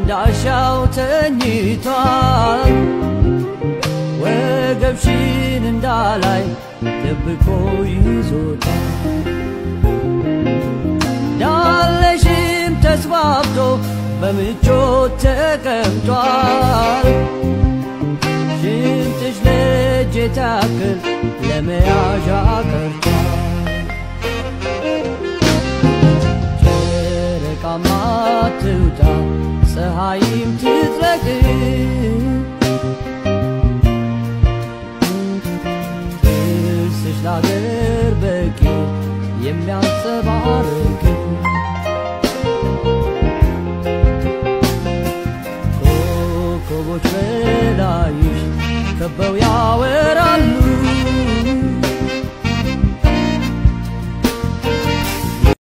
እንዳሻው ተኝቷል ወገብሽን እንዳላይ ደብቆ ይዞታል እንዳለሽም ተስፋፍቶ በምቾት ተቀምጧል ሽንጥሽ ለእጅ ታክል ለመያዣ ቀርቷል ጨረቃማ ትውጣ ፀሐይም ትጥለቅ ጥርስሽ ላገር በቂ የሚያንጸባርቅ ኮከቦች በላይሽ ከበው